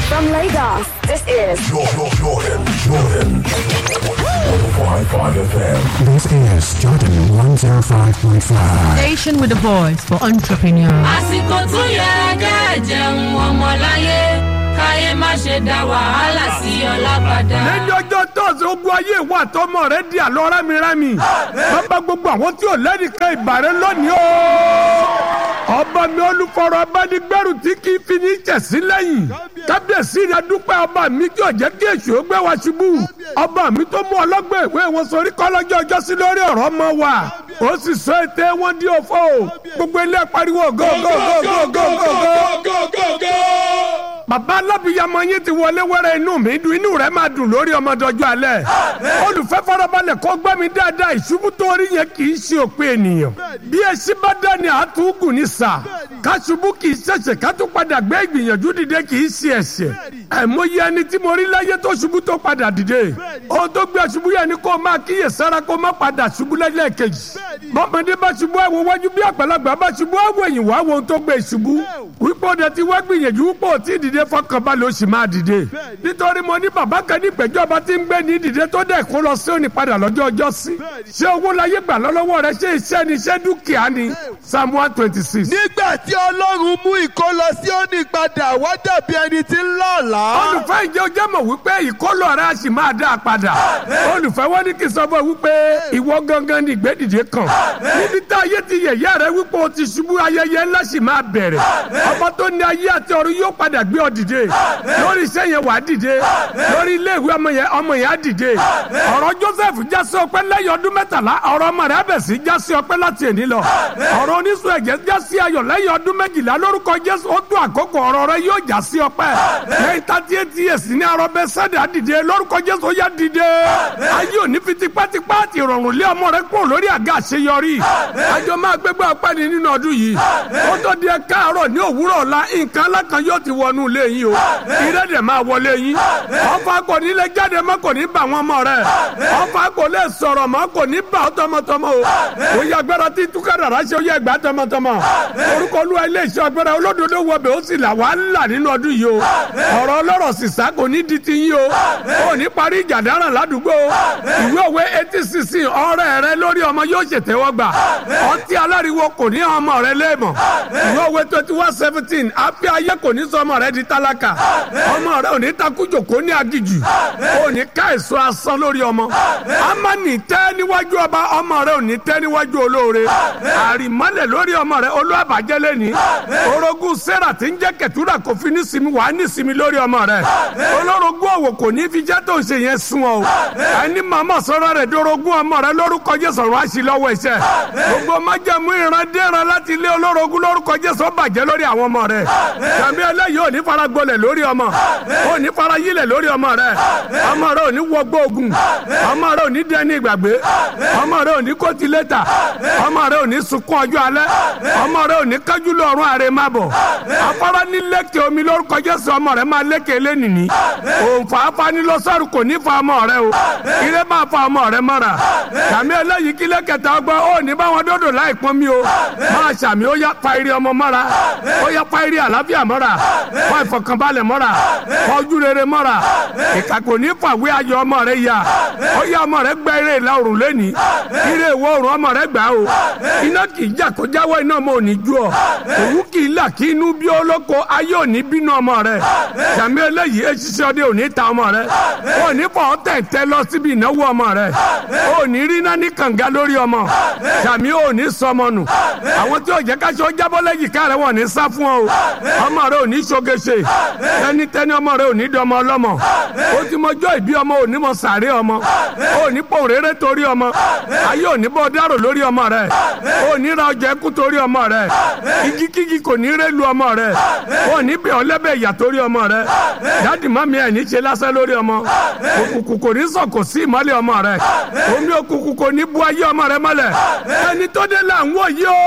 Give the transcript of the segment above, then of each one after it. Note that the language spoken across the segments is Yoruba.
From Lagos, this is Jordan, Jordan, Jordan. 105.5 FM. This is Jordan 105.5. Station with a voice for entrepreneurs. àsìkò tó yẹ kẹ́ jẹun ọmọláyé káyé má ṣe dá wàhálà sí ọlá padà. lẹ́yìn ọjọ́ tọ́sí ogun ayé ìwà àtọmọ rẹ di àlọ́ rámírámì bàbá gbogbo àwọn tí ò lẹ́nìkan ìbàrẹ́ lónìí o ọba mi olùfọ̀rọ̀ abánigbẹ́rù tí kì í fi ní ìjẹ̀sí lẹ́yìn kábíyèsí rẹ dúpẹ́ ọba mi kí ọ̀jẹ́ kí èṣù ó gbé wa ṣubú ọba mi tó mú ọlọ́gbọ́n ìwé wọn sórí kọ́lọ́jọ́ ọjọ́ sí lórí ọ̀rọ̀ ọmọ wa ó sì sọ ète wọn di òfò gbogbo ilé pariwo go go go go go go go bàbá alábìyamọ yín ti wọlé wẹrẹ inú mi dùn inú rẹ máa dùn lórí ọmọdọjọ alẹ́ olùfẹ́ farabalẹ̀ kó gbọ́ mi dáadáa ìṣubú tó rí yẹn kì í ṣe òpin ènìyàn bí èsì bá dání àtúgùn ní sà káṣubú kì í ṣẹ̀ṣẹ̀ ká tó padà gbé ìgbìyànjú dìde kì í ṣe ẹ̀ṣẹ̀ àìmọye ẹni tí mo rí láyé tó ṣubú tó padà dìde ohun tó gbé ṣubú yẹn ni kó máa kíyè sára kó má padà ṣubú lẹ́lẹ́kejì bọ́mọdé bá ṣubú ẹ̀wọ̀ wájú bí àgbàlagbà bá ṣubú ẹ̀wọ̀ ẹ̀yìn wá wo ohun tó gbé ṣubú wípé ó dẹ̀ ti wá gbìyànjú wípé ó ti dìde fọkànbalẹ̀ ó sì máa dìde nítorí mo ní bàbá kan ní ìpẹ́jọba tí ń gbé ní dìde tó dẹ̀ kó lọ sí òní padà lọ́jọ́ ọjọ́ sí ṣé owó láyé gbà lọ́wọ́ rẹ ṣé iṣẹ́ ni ṣé dúkìá ni psalm one twenty six. nígbà tí ọlọ́run mú ìkólọ sí òní padà wá dàbí ẹni tí ń lọ́ọ̀lá. olùfẹ́ ìjẹ́ ojẹ́ mọ̀ wípé ìkólọ rẹ á sì máa dá a padà olùfẹ́ wọn ní kí n sọ fún ẹ wípé ìwọ gangan ni ìgbédìde kan níbi tá ayé ti yẹ̀yẹ́ rẹ wípé o ti ṣubú ayẹyẹ ńlá sì máa bẹ̀rẹ̀ ọmọ tó ní ayé àti ọ̀run yóò padà gbé ọ dìde lórí iṣẹ́ yẹn wàá dìde lórí ilé ìwé ọmọ yẹn ọmọ yẹn á dìde ọ̀rọ̀ Joseph jásí ọpẹ́ lẹ́yìn ọdún mẹ́tàlá ọ̀rọ̀ ọmọ rẹ̀ abẹ̀ sí jásí ọpẹ́ láti èní lọ ọ̀rọ̀ oníṣu ẹ̀jẹ̀ jásí ayọ̀ lẹ́yìn ọdún méjìlá lórúkọ Jésù ó tún àkókò ọ̀rọ̀ rẹ̀ yóò jásí ọpẹ́ lẹ́yìn thirty eight years ní arọ bẹ sẹ́dá dìde lórúkọ Jésù ó yá dìde ayé òní fi tipátipá àti ìrọ̀rùn lé ọmọ rẹ̀ kúrò lórí àga àṣeyọrí àjọ máa gbégbá ọpẹ́ ni nínú ọdún yìí ó tó di ẹ káàárọ̀ ní òwúrọ̀ ọ̀la nǹkan alákan yóò ti wọnú ilé yín o ìrẹ́dẹ̀ máa wọlé yín ọfà kò ní lè jáde mọ́ kò ní bà wọ́n mọ́ rẹ̀ ọfà kò lè sọ̀rọ̀ mọ́ kò ní bà ọ́ tọmọtọmọ o ó yẹ agbára tí túkàdàrà ṣe ó yẹ gbà tọmọtọmọ orúkọ olúwa ilé iṣẹ́ agbára olódodo wọbẹ̀ ó sì là wá ńlá nínú ọdún yìí o ọ̀rọ̀ ọlọ́rọ̀ sísá kò ní di ti yín o ó ní parí ìjà dáràn ládùúgbò ìwé òwe etí sísìn ọ̀rẹ́ rẹ lórí ọmọ yóò ṣètẹ́wọ́gbà ọtí aláriwo kò ní ọmọ rẹ léèmọ̀ ìwé òwe twenty one seventeen àfi ayé kò ní sọ ọmọ rẹ di tálákà ọmọ rẹ ò ní takújò kó ní agijù ò ní ká èso asán lórí ọmọ amani tẹ́ níwájú ọba ọmọ rẹ ò ní tẹ́ níwájú olóore àrìmọ́lẹ̀ lórí ọmọ rẹ olúwàbàjẹ́ lẹ́ni orogún sarah tí ń jẹ́ kẹtùrà kò fi ní sinmi wàá ní sinmi lórí ọmọ rẹ olórogún òwò kò ní fi jẹ́ tó ń ṣe yẹn sun ọ ẹni màmá sọ̀rọ̀ rẹ̀ dorogún ọmọ rẹ lórúkọ jésù ọ̀rọ̀ àṣì lọ́wọ́ iṣẹ́ gbogbo májẹ̀mú ìran dẹ́ran láti ilé olórogún lórúkọ jésù ó bàjẹ́ lórí àwọn ọmọ rẹ tàbí eléyìí ò ní fara gbolẹ̀ lórí ọmọ ò ní fara yílẹ̀ lórí ọmọ rẹ ọmọ rẹ ò ní wọgbọ́ ogun ọmọ rẹ ò ní dẹni ìgbàgbé ọmọ rẹ ò ní kóòtù lẹ́tà ọmọ rẹ ò ní sunkún ọjọ́ alẹ́ ọmọ rẹ ò ní kájú lọ́rùn àrè má bọ̀ afárá ní lẹ́kẹ̀ omi lórúkọ jésù ọmọ rẹ máa lẹ́kẹ̀ lẹ́nìní òǹfà afanilọ́sọ̀rù kò ní fa ọmọ rẹ o ire máa fa ọmọ rẹ mọ́ra tàbí eléyìí kí lẹ́kẹ̀tà ọgbọ́n ó ní báwọn dòdò láì pọ́n mi o máa ṣàmì ó yá pa ire ọmọ mọ́ra ó yá pa ire àlàáfíà mọ́ra fa ìfọ̀kànbalẹ̀ mọ́ra fa ojú rere mọ́ra ìkà kò ní fàwé ayọ̀ ọmọ rẹ yá ó yá ọmọ rẹ gbẹ ire ìlà oòrùn lẹ́ni ire ìwọ̀ oòrùn ọmọ rẹ gbà o iná kì í jà kó jáwọ́ iná ọmọ ò ní ju ọ òwú kì í là kí inú bí olóko ayé ò ní bínú ọmọ rẹ tàbí eléyìí eṣiṣẹ́ ọdẹ ò ní ta ọmọ rẹ ò ní fọ tẹ̀tẹ̀ lọ síbi ìnáwó ọmọ rẹ ò ní rí iná ní kànga lórí ọmọ tàbí ò ní sọmọ nù àwọn tí ò jẹ́ káṣọ jábọ́ lẹ́yìn ká rẹ wọ́n ní sá fún ọ ọmọ rẹ ò ní ṣogeṣe tẹni tẹni ọmọ rẹ ò ní dọmọ ọlọ́mọ ó ti mọjọ́ ìbí ọmọ ò ní mọ sàárẹ̀ ọmọ ò ní pò rere torí ọmọ ayé ò ní bọ́ dárò lórí ọmọ rẹ ò ní ra ọjà ẹkú torí ọmọ rẹ igi kígi kò ní rẹ́ lu ọmọ rẹ ò ní bẹ̀ ọlẹ́bẹ̀ ìyà torí ọmọ rẹ dáàdì mami ẹ̀ ní ṣe lásán lórí ọmọ òkùnkùn kò ní sọ kò sí ìmọ́lẹ̀ ọmọ rẹ omi òkùnkùn kò ní bu ayé ọmọ rẹ mọ́lẹ̀ ẹni tó dé là ń wò yí ó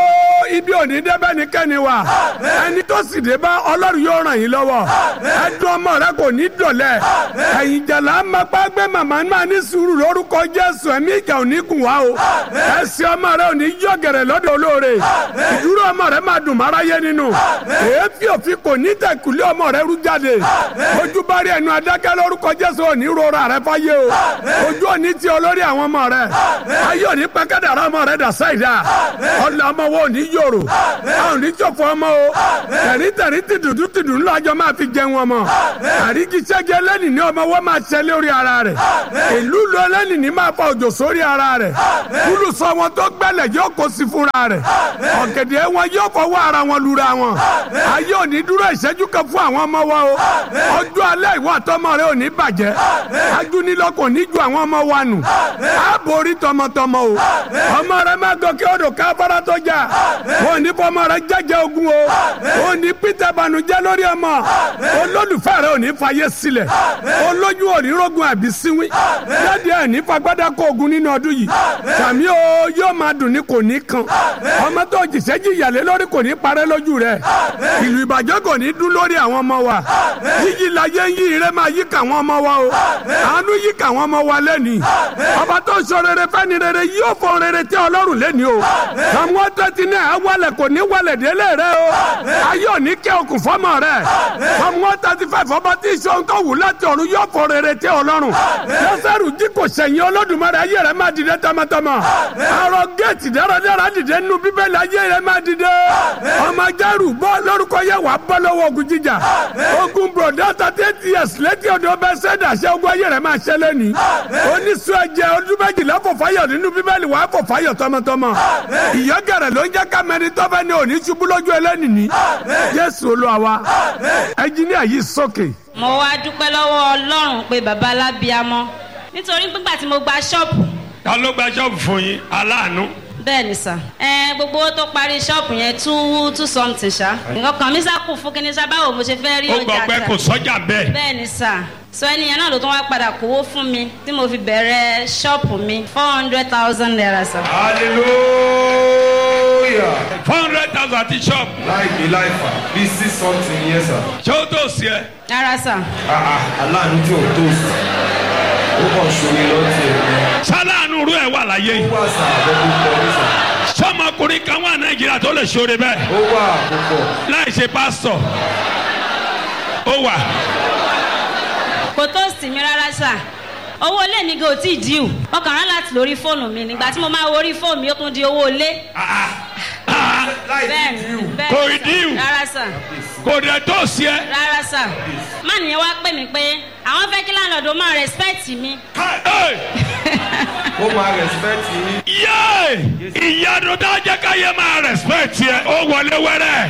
ibi òní débẹ́ ní kẹ́ni wa ẹni tó sì dé bá ọlọ́run yóò ràn yín lọ́wọ́ ẹdùn ọmọ rẹ kò ní dọ̀lẹ́ ẹ̀yìn jàlá máa gbé màmá máa ní sùúrù lórúkọ jésù ẹ̀mí ìjà ò ní gùn wá o ẹsẹ̀ ọmọ rẹ ò ní yọ gẹ̀rẹ̀ lọ́dọ̀ olóore ìdúró ọmọ rẹ máa dùn máráyé nínú èéfì òfin kò ní tẹ̀kùlé ọmọ rẹ rú jáde ojú bá rí ẹnu adákẹ́ lórúkọ jésù ò ní rora rẹ fáyé o ojú ò ní ti olórí àwọn ọmọ rẹ ayé ò ní pẹ́kẹ́dàrá ọmọ rẹ dà sáìdá ọ̀là ọmọ wo ò ní yòrò a ò ní jọ̀fọ̀ ọmọ o tẹ̀rí tẹ̀rí ti dùdú ti dùn lọ́jọ́ máa fi jẹun ọmọ àríkíṣẹ́jẹ́ lẹ́nìí ní ọmọ wọ́n máa ṣẹlẹ̀ orí ara rẹ̀ ìlú lọ lẹ́nìí ní máa fa òjò sórí ara rẹ̀ kúlù sọ wọn tó gbẹ́lẹ̀ yóò kó sí fúnra rẹ̀ ọ̀gẹ̀dẹ̀ wọn yóò fọwọ́ ara wọn lura wọn ayé ò ní dúró ìṣẹ́jú kan fún àwọn ọmọ wa o ọjọ́ alẹ́ ìwọ àtọmọ rẹ ò ní bàjẹ́ ajúnilọ kò ní ju àwọn ọmọ wa nù á borí tọmọtọmọ o ọmọ rẹ má gòkè odò káfárá tó jà wọn ò ní fọmọ rẹ jẹjẹ ogun o wọn ò ní pété banújẹ́ lórí ọmọ olólùfẹ́ rẹ ò ní fàyè sílẹ̀ olójú ò ní rógun àbí síwín jáde ẹ̀ ní fagbádá kó ogun nínú ọdún yìí sàmí o yóò máa dùn ní kò ní kan ọmọ tó jìṣẹ́ jìyàlé lórí kò ní parẹ́ lójú rẹ̀ ìlú ìbàjẹ́ kò ní dún lórí àwọn ọmọ wa yíyí la yé ń yí ire máa yí kà wọ́n ọmọ wa o àánú yí kà wọ́n ọmọ wa lẹ́nìí ọba tó ń sọ rere fẹ́ni rere yóò fọ rere tí ọlọ́run lẹ́nìí o samuel tẹ́tí náà á wálẹ̀ kò ní wálẹ̀ délé rẹ o ayé òní kẹ́ okùn fọ́mọ rẹ samuel tẹ́tí fẹ́ fọba tí ìṣòro tó wù láti ọ̀run yóò fọ rere tí ọlọ́run lọ́sẹ̀rù jí kò sẹ̀yìn olódùmarè ayé rẹ máa dìde tọmọtọmọ àrò géètì dáradára dìde nínú bíbélì ayé rẹ máa dìde ọmọ jẹ́rù bọ́ lórúkọ yẹ wàá bọ́ lọ́wọ́ ogun jíjà ogun bùrọ̀dá thirty eight years létí ọ̀dọ̀ ọbẹ̀ sẹ́dá ṣẹ́ ogun ayé rẹ̀ máa ṣẹlẹ̀ ní. oníṣu ẹ̀jẹ̀ ọdún méjìlá fò fáyọ̀ nínú bíbélì wàá fò fáyọ̀ tọmọtọmọ. ìyọ́gẹ̀rẹ̀ ló ń jẹ́ kámẹ́rin tọ́fẹ́ ní òní ṣubú lójú ẹlẹ́nì ní. jésù olúwa wa ẹnjíníà yìí sókè. mo wá dúpẹ́ lọ́wọ́ ọlọ́run pé bàbá alábíamọ́ nítorí nígbà tí mo gba ṣọ́ọ̀bù ta ló gba ṣọ́ọ̀bù fún yín aláàánú. bẹ́ẹ̀ ni sà ẹ gbogbo owó tó parí ṣọ́ọ̀bù yẹn two two something ṣá nǹkan kan mi sá kù fún kíní sá báwo mo ṣe fẹ́ rí ó ọjà gbọ́ pé tà kò sọ́jà bẹ́ẹ̀. bẹ́ẹ̀ ni sà so ẹnìyẹn náà ló tún wá padà kówó fún mi tí mo fi bẹ̀rẹ̀ ṣọ́ọ̀bù mi four hundred thousand naira sà. hallelujah. four hundred thousand àti ṣọ́ọ̀bù. láìpẹ́ láìfà bí six something yẹn sà. ṣé ó tó sí ẹ. rárá sà Ah, ah, aláàánú tí ò tó sí. ó kàn ṣorí lọ́tì ẹ̀ ní. sáláàánú rú ẹ wà láyé ó yìí. wà sà àbẹ̀kú pọ̀ ní sà. sọmọkùnrin kan wà nàìjíríà tó lè ṣoore bẹ́ẹ̀ ó wà púpọ̀. láì ṣe pásítọ̀ ó wà. kò tó sì mí rárá sà owó ilé mi gan ò tí ì díù wọn kàn rán láti lórí fóònù mi nígbà tí mo máa wo orí fóònù mi ó tún di owó ilé láì bẹ́ẹ̀ ní ni díù. bẹ́ẹ̀ Kò ni ì sà. díù. rárá sà kò dẹ̀ tó sí ẹ. rárá sà má nìyẹn wá pè mí pé àwọn fẹ́ kí láńlọ́ọ̀dù máa rẹ́spẹ̀tì mi Hey! ó máa respect yín. yéé ìyanu tá a jẹ́ ká yẹ máa respect yẹ ó wọlé wẹ́rẹ́.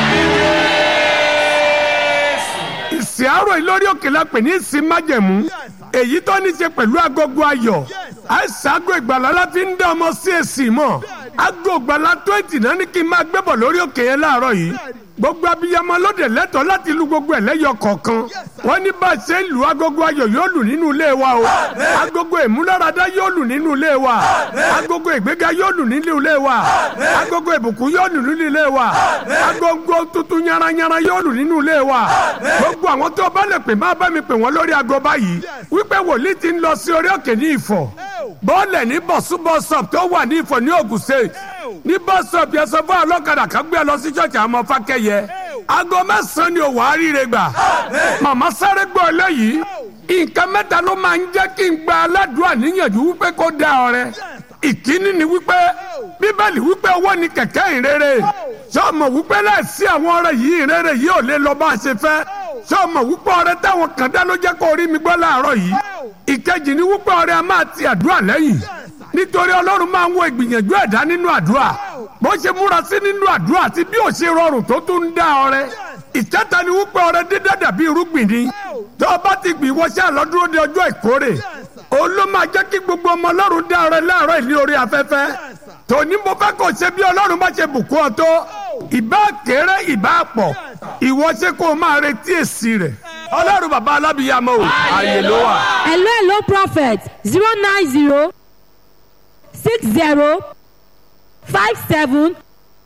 ìsìn àárọ̀ yìí lórí òkè la pè ní ìsìn májẹ̀mú èyí tó ní ṣe pẹ̀lú agogo ayọ̀ àìsàn ago ìgbàlá la fi ń dá ọmọ sí èsì mọ́ ago ìgbàlá twenty náà ní kí n máa gbébọ̀ lórí òkè yẹn láàárọ̀ yìí gbogbo abiyamọ lóde lẹ́tọ̀ọ́ láti lu gbogbo ẹ̀ lẹ́yọ kọ̀ọ̀kan wọ́n ní bá a ṣe ń lu agogo ayọ̀ yóò lù nínú ilé wa o agogo ìmúláradá yóò lù nínú ilé wa agogo ìgbéga yóò lù nínú ilé wa agogo ìbùkún yóò lù nínú ilé wa agogo tuntun yaranyara yóò lù nínú ilé wa gbogbo àwọn tó bá lè pè má bá mi pè wọ́n lórí ago báyìí wípé wòlíì ti ń lọ sí orí òkè ní ìfọ̀ bọ́ọ̀lẹ̀ ní bọ̀súbọ̀sọ̀p tó wà ní ìfọ̀ ní Ògùn State ní bọ́sọ̀p yẹn sọ fún ọlọ́kadà kan gbé ẹ lọ sí ṣọ́ọ̀ṣì àwọn ọmọ fákẹ́yẹ aago mẹ́sàn-án ni òwò àríire gbà màmá sáré gbọ́ eléyìí nǹkan mẹ́ta ló máa ń jẹ́ kí n gba aládùúrà níyànjú wípé kó da ọrẹ ìkíní ni wípé bíbélì wípé owó ni kẹ̀kẹ́ ìrere sọ́ọ̀mọ̀ wípé láìsí àwọn ọrẹ yìí ìrere yìí ò lè lọ bá a ṣe fẹ́ sọ́ọ̀mọ̀ wípé ọrẹ táwọn kan dá ló jẹ́ kó rí mi gbọ́ láàárọ̀ yìí ìkejì ni wípé ọrẹ a máa ti àdúrà lẹ́yìn nítorí ọlọ́run máa ń wo ìgbìyànjú ẹ̀dá nínú àdúrà bó ṣe múra sí nínú àdúrà àti bí ò ṣe rọrùn tó tún ń dá ọrẹ ìkẹta ni wípé ọrẹ dídá dàbí irúgbìn ni tó o bá ti gbìn wọ́ṣẹ́ àlọ́dúró de ọjọ́ ìkórè òun ló máa jẹ́ kí gbogbo ọmọ ọlọ́run dá ọrẹ láàárọ̀ ìlú orí afẹ́fẹ́ tòní mo fẹ́ kó ṣe bí ọlọ́run bá ṣe bùkún ọ tó ìbá kéré ìbá pọ̀ ìwọ ṣe kó o máa retí èsì rẹ̀ ọlọ́run bàbá alábìyàmọ́ o àyè ló wà. hello hello prophet zero nine zero six zero five seven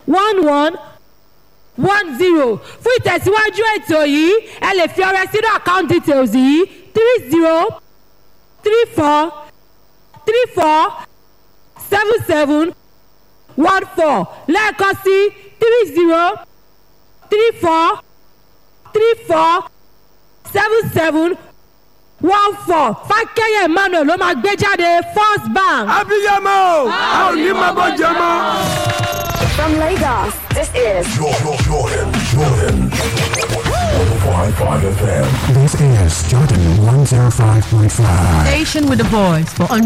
one one one zero fún ìtẹ̀síwájú ètò yìí ẹ lè fi ọrẹ sínú account details yìí three zero three four three four seven seven one four lẹ́ẹ̀kan sí three zero three four three four seven seven one four fákẹ́yẹ̀ emmanuel ló máa gbé jáde first bank. abiyamọ a ò ní máa bọ́ jẹ mọ́. From Lagos, this is Jordan, Jordan, Jordan. 105.5 FM. This is Jordan 105.5. Station with the voice for